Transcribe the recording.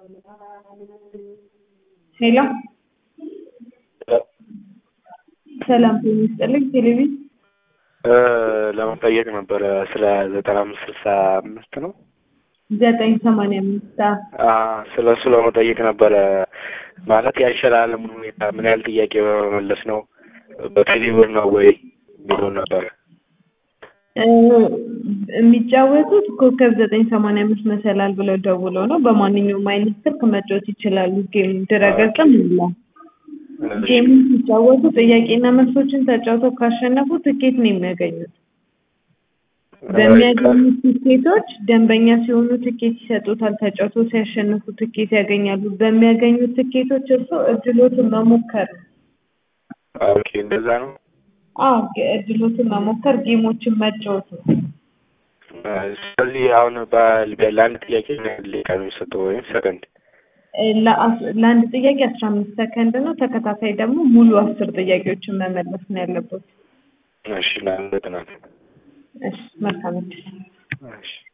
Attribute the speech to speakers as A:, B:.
A: ሄሎ ሰላም ጤና ይስጥልኝ። ቴሌቪዥን
B: ለመጠየቅ ነበረ ስለ ዘጠና አምስት ስልሳ አምስት ነው
A: ዘጠኝ ሰማንያ አምስት
B: ስለ እሱ ለመጠየቅ ነበረ። ማለት ያሸላለሙን ሁኔታ ምን ያህል ጥያቄ በመመለስ ነው በቴሌብር ነው ወይ የሚለውን ነበረ።
A: የሚጫወቱት ኮከብ ዘጠኝ ሰማንያ አምስት መሰላል ብለው ደውለው ነው። በማንኛውም አይነት ስልክ መጫወት ይችላሉ። ጌም ድረገጽም አለ። ጌሙን ሲጫወቱ ጥያቄና መልሶችን ተጫውተው ካሸነፉ ትኬት ነው የሚያገኙት። በሚያገኙት ትኬቶች ደንበኛ ሲሆኑ ትኬት ይሰጡታል። ተጫውተው ሲያሸንፉ ትኬት ያገኛሉ። በሚያገኙት ትኬቶች እርሶ እድሎትን መሞከር ነው።
B: ኦኬ እንደዛ ነው።
A: አዎ እድሎትን መሞከር ጌሞችን መጫወት ነው።
B: ስለዚህ አሁን በ- ለአንድ ጥያቄ ምን ያህል ደቂቃ ነው የሚሰጠው ወይም ሰከንድ?
A: ለአስ- ለአንድ ጥያቄ አስራ አምስት ሰከንድ ነው። ተከታታይ ደግሞ ሙሉ አስር ጥያቄዎችን መመለስ ነው ያለበት።
B: እሺ ለአንድ ጥናት
A: እሺ መልካም እድል።
B: እሺ